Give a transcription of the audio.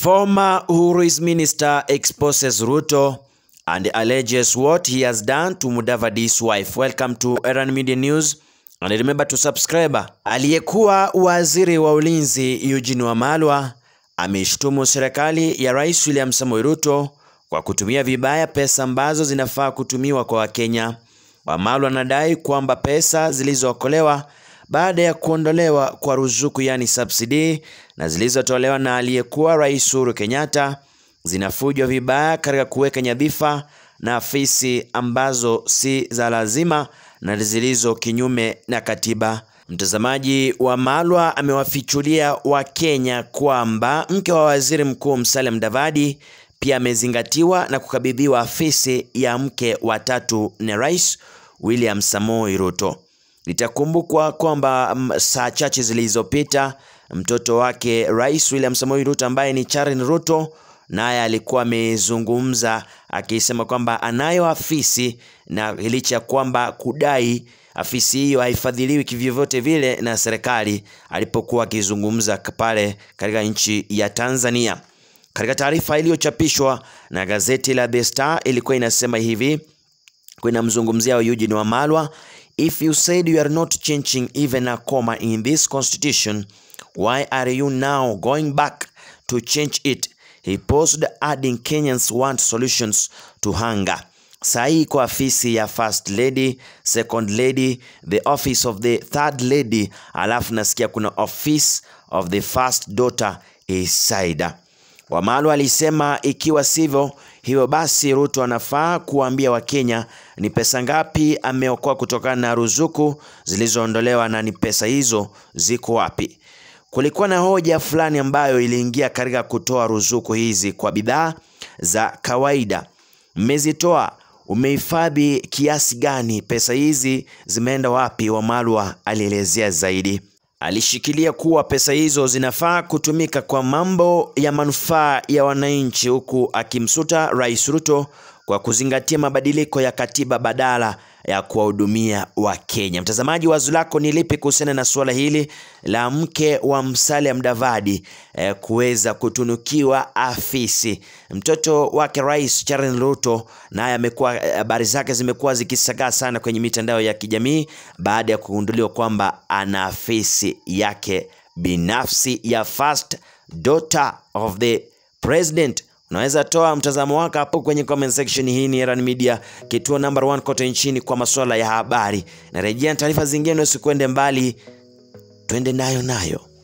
Former Uhuru's minister exposes Ruto and alleges what he has done to Mudavadi's wife. Welcome to Erran Media News and remember to subscribe. Aliyekuwa waziri wa ulinzi Eugene Wamalwa ameshtumu serikali ya Rais William Samoei Ruto kwa kutumia vibaya pesa ambazo zinafaa kutumiwa kwa Wakenya. Wamalwa anadai kwamba pesa zilizookolewa baada ya kuondolewa kwa ruzuku yani subsidy na zilizotolewa na aliyekuwa Rais Uhuru Kenyatta zinafujwa vibaya katika kuweka nyadhifa na afisi ambazo si za lazima na zilizo kinyume na katiba. Mtazamaji, Wamalwa amewafichulia Wakenya kwamba mke wa waziri mkuu Musalia Mudavadi pia amezingatiwa na kukabidhiwa afisi ya mke wa tatu na Rais William Samoei Ruto. Itakumbukwa kwamba saa chache zilizopita mtoto wake Rais William Samoei Ruto ambaye ni Charin Ruto naye alikuwa amezungumza akisema kwamba anayo afisi na licha ya kwamba kudai afisi hiyo haifadhiliwi kivyovyote vile na serikali, alipokuwa akizungumza pale katika nchi ya Tanzania. Katika taarifa iliyochapishwa na gazeti la The Star ilikuwa inasema hivi, inamzungumzia Eugene Wamalwa If you said you are not changing even a comma in this constitution, why are you now going back to change it? He posted adding Kenyans want solutions to hunger. Sahi kwa afisi ya first lady, second lady, the office of the third lady, alafu nasikia kuna office of the first daughter Isaida. Wamalwa alisema ikiwa sivyo hivyo basi Ruto anafaa kuwaambia Wakenya ni pesa ngapi ameokoa kutokana na ruzuku zilizoondolewa na ni pesa hizo ziko wapi. Kulikuwa na hoja fulani ambayo iliingia katika kutoa ruzuku hizi kwa bidhaa za kawaida. Mmezitoa, umehifadhi kiasi gani? Pesa hizi zimeenda wapi? Wamalwa alielezea zaidi. Alishikilia kuwa pesa hizo zinafaa kutumika kwa mambo ya manufaa ya wananchi, huku akimsuta Rais Ruto kwa kuzingatia mabadiliko ya katiba badala ya kuwahudumia Wakenya. Mtazamaji, wazo lako ni lipi kuhusiana na suala hili la mke wa Musalia Mudavadi eh, kuweza kutunukiwa afisi? Mtoto wake Rais Charan Ruto naye amekuwa habari zake zimekuwa zikisagaa sana kwenye mitandao ya kijamii baada ya kugunduliwa kwamba ana afisi yake binafsi ya first daughter of the president. Unaweza toa mtazamo wako hapo kwenye comment section. Hii ni Erran Media, kituo number one kote nchini kwa masuala ya habari. Narejea taarifa zingine, usikwende mbali, twende nayo nayo.